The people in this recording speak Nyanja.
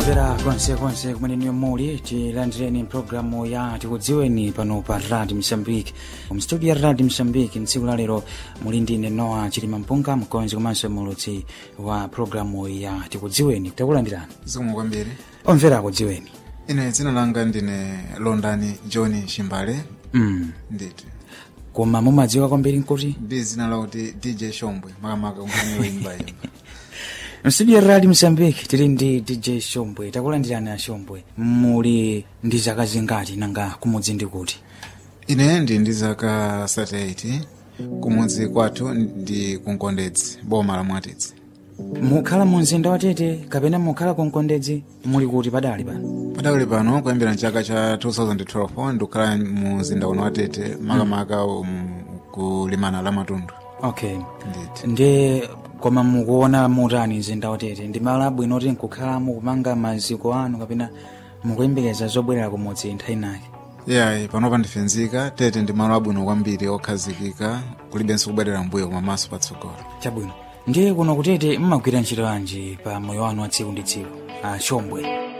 omvera konsekonse kumene niyo muli tilandireni mpulogalamu ya tikudziweni pano pa radi msambiki mstudio ya radi msambiki mtsiku la lero muli ndine noa chilima mpunga mkonzi komanso mulutsi wa pulogalamu ya tikudziweni takulandirani zikomo kwambiri omvera akudziweni ine dzina langa ndine londani john shimbale mm. nditi koma mumadziwa kwambiri nkuti ndi dzina lakuti dj shombwe makamaka nkhani yoyimba yimba mstudio ya radi msambiki tili ndi dj shombwe takulandirani a shombwe muli ndi zaka zingati nanga kumudzi ndi kuti ine ndi ndi zaka 38 kumudzi kwathu ndi kunkondedzi boma la mwatitsi mukhala mu mzinda wa tete kapena mukhala kunkondedzi muli kuti padali pano padakali pano kuyambira mchaka cha 2012 ndikukhala mu mzinda uno wa tete makamaka um, kulimana la matundu okay nditi ndi koma mukuona mutani mzinda wa tete ndi malo abwino oti nkukhala mukumanga maziko anu kapena mukuyembekeza zobwerera kumudzi nthawi inake yayi panopa ndifenzika tete ndi malo abwino kwambiri okhazikika kulibenso kubwerera mbuyo koma maso patsogolo chabwino ndiye kuno kutete mmagwira ntchito yanji pa moyo wanu wa tsiku ndi tsiku a shombwe